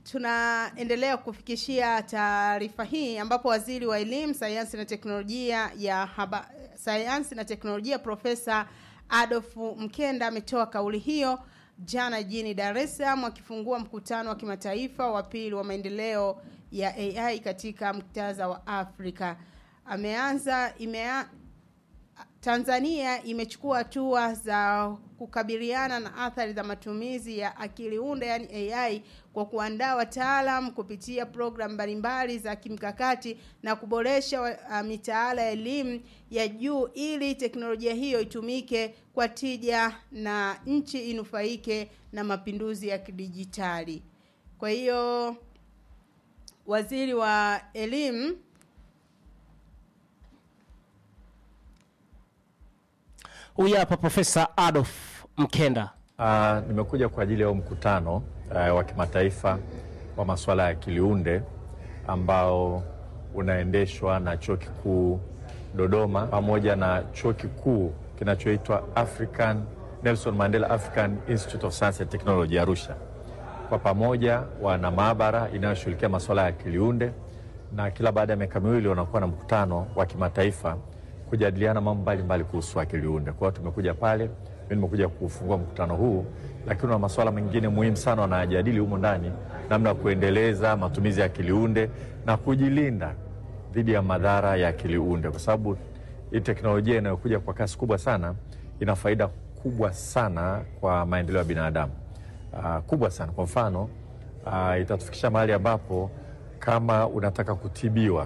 tunaendelea kufikishia taarifa hii ambapo waziri wa elimu, sayansi na teknolojia ya haba, sayansi na teknolojia Profesa Adolf Mkenda ametoa kauli hiyo jana jijini Dar es Salaam akifungua mkutano wa kimataifa wa pili wa maendeleo ya AI katika muktadha wa Afrika. Ameanza imea, Tanzania imechukua hatua za kukabiliana na athari za matumizi ya akili unde yani AI kwa kuandaa wataalam kupitia programu mbalimbali za kimkakati na kuboresha uh, mitaala ya elimu ya juu ili teknolojia hiyo itumike kwa tija na nchi inufaike na mapinduzi ya kidijitali. Kwa hiyo waziri wa elimu Huyu hapa Profesa Adolf Mkenda. Uh, nimekuja kwa ajili ya huu mkutano uh, wa kimataifa wa masuala ya kiliunde ambao unaendeshwa na Chuo Kikuu Dodoma pamoja na chuo kikuu kinachoitwa African Nelson Mandela African Institute of Science and Technology Arusha. Kwa pamoja wana maabara inayoshughulikia masuala ya kiliunde, na kila baada ya miaka miwili wanakuwa na mkutano wa kimataifa kujadiliana mambo mbalimbali kuhusu akili unde. Kwa hiyo tumekuja pale, mimi nimekuja kufungua mkutano huu, lakini na masuala mengine muhimu sana wanayajadili humo ndani, namna ya kuendeleza matumizi ya akili unde na kujilinda dhidi ya madhara ya akili unde, kwa sababu hii teknolojia inayokuja kwa kasi kubwa sana ina faida kubwa sana kwa maendeleo ya binadamu. Uh, kubwa sana. Kwa mfano uh, itatufikisha mahali ambapo kama unataka kutibiwa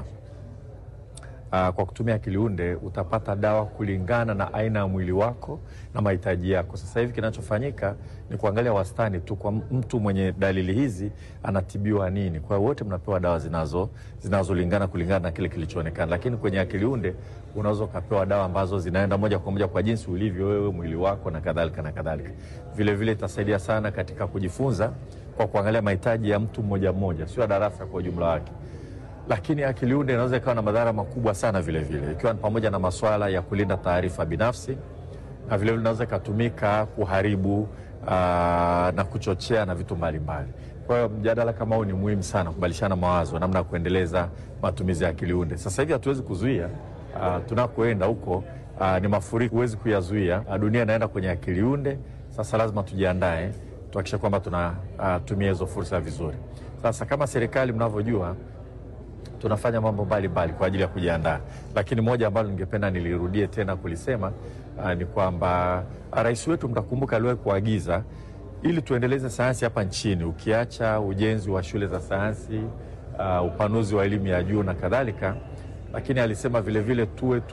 Uh, kwa kutumia kiliunde utapata dawa kulingana na aina ya mwili wako na mahitaji yako. Sasa hivi kinachofanyika ni kuangalia wastani tu kwa mtu mwenye dalili hizi anatibiwa nini. Kwa hiyo wote mnapewa dawa zinazo zinazolingana kulingana na kile kilichoonekana, lakini kwenye akiliunde unaweza ukapewa dawa ambazo zinaenda moja kwa moja kwa jinsi ulivyo wewe, mwili wako na kadhalika na kadhalika. Vile vile itasaidia sana katika kujifunza kwa kuangalia mahitaji ya mtu mmoja mmoja, sio darasa kwa ujumla wake lakini akili unde inaweza ikawa na madhara makubwa sana vile vile, ikiwa ni pamoja na masuala ya kulinda taarifa binafsi na vile vile inaweza ikatumika kuharibu aa, na kuchochea na vitu mbalimbali. Kwa hiyo mjadala kama huu ni muhimu sana, kubadilishana mawazo namna ya kuendeleza matumizi ya akili unde. Sasa hivi hatuwezi kuzuia tunakoenda huko, aa, ni mafuriko, huwezi kuyazuia. Dunia inaenda kwenye akili unde. Sasa lazima tujiandae, tuhakikishe kwamba tunatumia hizo fursa vizuri. Sasa kama serikali mnavyojua tunafanya mambo mbalimbali kwa ajili ya kujiandaa, lakini moja ambalo ningependa nilirudie tena kulisema uh, ni kwamba rais wetu mtakumbuka, aliwahi kuagiza ili tuendeleze sayansi hapa nchini, ukiacha ujenzi wa shule za sayansi uh, upanuzi wa elimu ya juu na kadhalika, lakini alisema vilevile vile tuwe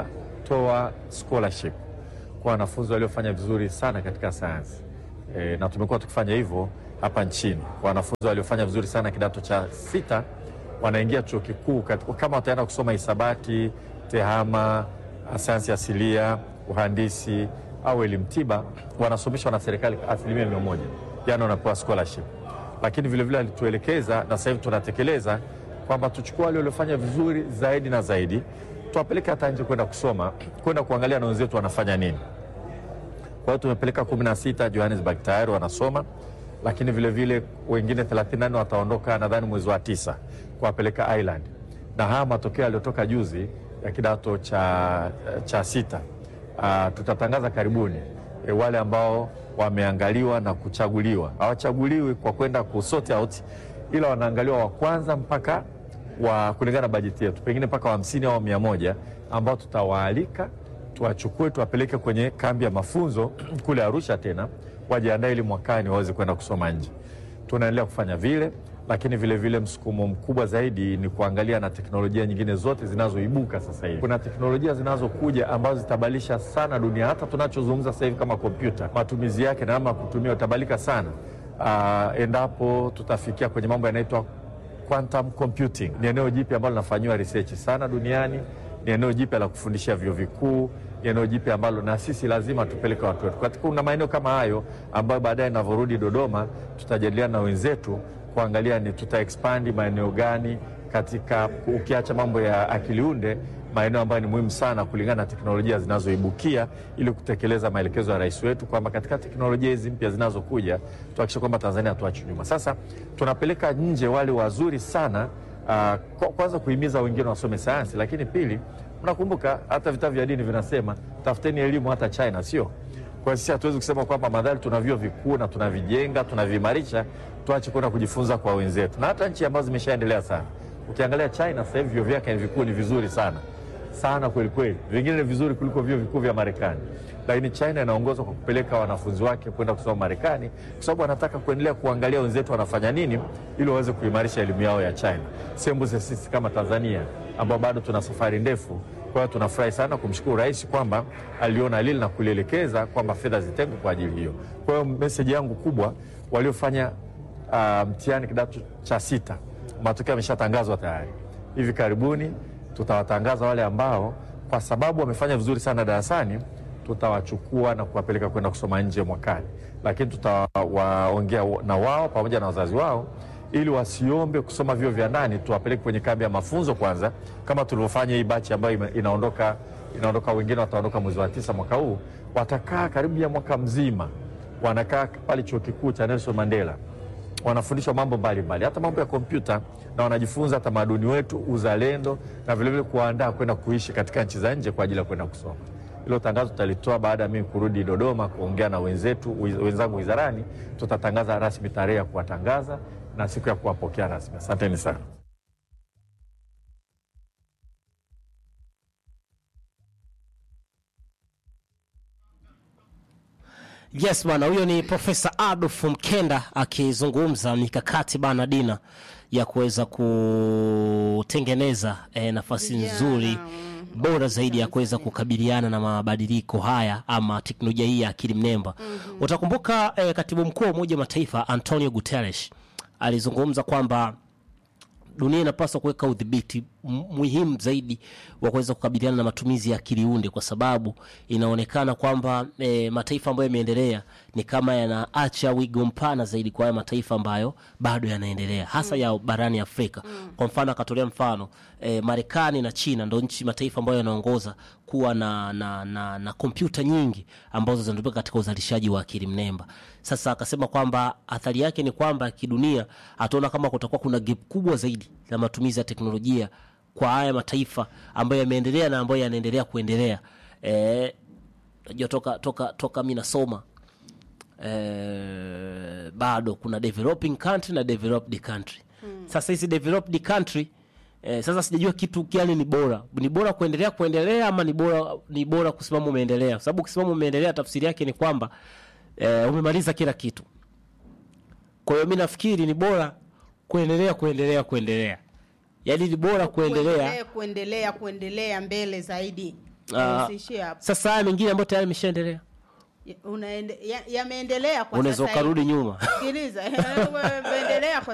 tunatoa scholarship kwa wanafunzi waliofanya vizuri sana katika sayansi e, na tumekuwa tukifanya hivyo hapa nchini kwa wanafunzi waliofanya vizuri sana kidato cha sita wanaingia chuo kikuu kama wataenda kusoma hisabati, tehama, sayansi asilia, uhandisi au elimu tiba, wanasomeshwa na serikali asilimia mia moja, yani wanapewa scholarship. Lakini vilevile alituelekeza na sasa hivi tunatekeleza kwamba tuchukue wale waliofanya vizuri zaidi na zaidi, tuwapeleke hata nje kwenda kusoma, kwenda kuangalia na wenzetu wanafanya nini. Kwa hiyo tumepeleka kumi na sita Johannesburg tayari wanasoma lakini vilevile vile, wengine 34 wataondoka nadhani mwezi wa tisa kuwapeleka Ireland, na haya matokeo yaliyotoka juzi ya kidato cha, cha sita uh, tutatangaza karibuni e, wale ambao wameangaliwa na kuchaguliwa. Hawachaguliwi kwa kwenda ku sort out, ila wanaangaliwa wa kwanza mpaka wa kulingana na bajeti yetu, pengine mpaka wa hamsini au mia moja ambao tutawaalika tuwachukue tuwapeleke kwenye kambi ya mafunzo kule Arusha tena wajiandae ili mwakani waweze kwenda kusoma nje. Tunaendelea kufanya vile, lakini vilevile msukumo mkubwa zaidi ni kuangalia na teknolojia nyingine zote zinazoibuka sasa hivi. Kuna teknolojia zinazokuja ambazo zitabadilisha sana dunia. Hata tunachozungumza sasa hivi kama kompyuta, matumizi yake na namna ya kutumia utabadilika sana uh, endapo tutafikia kwenye mambo yanaitwa quantum computing. Ni eneo jipya ambalo linafanyiwa research sana duniani, ni eneo jipya la kufundishia vyuo vikuu eneo jipya ambalo na sisi lazima tupeleke watu wetu katika. Kuna maeneo kama hayo ambayo baadaye inavyorudi Dodoma tutajadiliana na wenzetu kuangalia ni tuta expand maeneo gani katika, ukiacha mambo ya akili unde maeneo ambayo ni muhimu sana kulingana na teknolojia zinazoibukia ili kutekeleza maelekezo ya rais wetu kwamba katika teknolojia hizi mpya zinazokuja tuhakikishe kwamba Tanzania hatuachi nyuma. Sasa tunapeleka nje wale wazuri sana uh, kwa- kwanza kuhimiza wengine wasome sayansi, lakini pili, mnakumbuka hata vitabu vya dini vinasema tafuteni elimu hata China, sio? Kwa hiyo sisi hatuwezi kusema kwamba madhali tuna vyuo vikuu na tunavijenga tunaviimarisha, tuache kwenda kujifunza kwa wenzetu, na hata nchi ambazo zimeshaendelea sana. Ukiangalia China sasa hivi vyuo vyake vikuu ni vizuri sana sana kweli kweli, vingine ni vizuri kuliko vyuo vikuu vya Marekani, lakini China inaongozwa kwa kupeleka wanafunzi wake kwenda kusoma Marekani kwa sababu wanataka kuendelea kuangalia wenzetu wanafanya nini ili waweze kuimarisha elimu yao ya China. Sembuse sisi kama Tanzania ambao bado tuna safari ndefu. Kwa hiyo tunafurahi sana kumshukuru rais kwamba aliona lile na kulielekeza kwamba fedha zitengwe kwa ajili hiyo. Kwa hiyo meseji yangu kubwa, waliofanya uh, mtihani kidato cha sita, matokeo yameshatangazwa tayari. Hivi karibuni tutawatangaza wale ambao kwa sababu wamefanya vizuri sana darasani, tutawachukua na kuwapeleka kwenda kusoma nje mwakani, lakini tutawaongea na wao pamoja na wazazi wao ili wasiombe kusoma vyuo vya ndani, tuwapeleke kwenye kambi ya mafunzo kwanza, kama tulivyofanya hii bachi ambayo ime- inaondoka inaondoka, wengine wataondoka mwezi wa tisa mwaka huu, watakaa karibu ya mwaka mzima, wanakaa pale chuo kikuu cha Nelson Mandela wanafundishwa mambo mbalimbali, hata mambo ya kompyuta, na wanajifunza tamaduni wetu, uzalendo, na vilevile kuwaandaa kwenda kuishi katika nchi za nje kwa ajili ya kwenda kusoma. Hilo tangazo tutalitoa baada ya mimi kurudi Dodoma kuongea na wenzetu wiz- wenzangu wizarani. Tutatangaza rasmi tarehe ya kuwatangaza na siku ya kuwapokea rasmi. Asanteni sana. Yes bana, huyo ni Profesa Adolf Mkenda akizungumza mikakati bana Dina ya kuweza kutengeneza eh, nafasi Vijana, nzuri mm, bora zaidi ya kuweza kukabiliana na mabadiliko haya ama teknolojia hii ya akili mnemba. Utakumbuka eh, katibu mkuu wa Umoja wa Mataifa Antonio Guterres alizungumza kwamba dunia inapaswa kuweka udhibiti m- muhimu zaidi wa kuweza kukabiliana na matumizi ya akili unde, kwa sababu inaonekana kwamba e, mataifa ambayo yameendelea ni kama yanaacha wigo mpana zaidi kwa haya mataifa ambayo bado yanaendelea hasa ya barani Afrika. Kwa mfano akatolea mfano e, Marekani na China ndo nchi mataifa ambayo yanaongoza kuwa na na na, na kompyuta nyingi ambazo zinatumika katika uzalishaji wa akili mnemba. Sasa akasema kwamba athari yake ni kwamba kidunia ataona kama kutakuwa kuna gap kubwa zaidi la matumizi ya teknolojia kwa haya mataifa ambayo yameendelea na ambayo yanaendelea kuendelea. Eh, najua toka toka toka mi nasoma eh, bado kuna developing country na developed country sasa hizi developed country eh, sasa sijajua kitu gani ni bora ni bora kuendelea kuendelea ama ni bora ni bora kusimama umeendelea kwa sababu kusimama umeendelea tafsiri yake ni kwamba eh, umemaliza kila kitu kwa hiyo mi nafikiri ni bora kuendelea kuendelea kuendelea yaani ni bora kuendelea kuendelea kuendelea kuendelea mbele zaidi Ah, usiishie hapo sasa haya mengine ambayo tayari imeshaendelea Ya- unaende- ya- yameendelea kwa unaweza sasa hivi. ukarudi nyuma sikiliza yameendelea kwa